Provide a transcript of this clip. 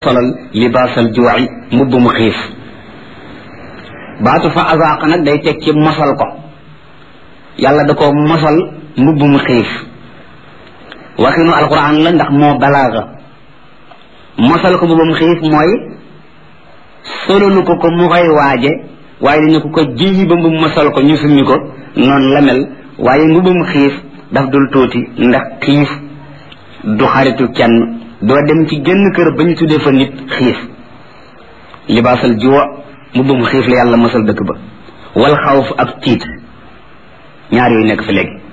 solal libaasal juuci mbubb mu xiif baatu fa azaaqa nag day teg ci mosal ko yàlla da ko mosal mbubb mu xiif waxinu alquran la ndax moo balaaga mosal ko mbubb mu xiif mooy sololu ko ko mu koy waaje waaye dañu ko ko jiyi ba mbubb mosal ko ñu summi ko noonu la mel waaye mbubbum xiif daf dul tuuti ndax xiif du xaritu kenn doo dem ci génn kër ba ñu tuddee fa nit xiif libaasal juwa mbubbum xiif la yàlla mosal dëkk ba wal xawf ak tiit ñaar yooyu nekk fi léegi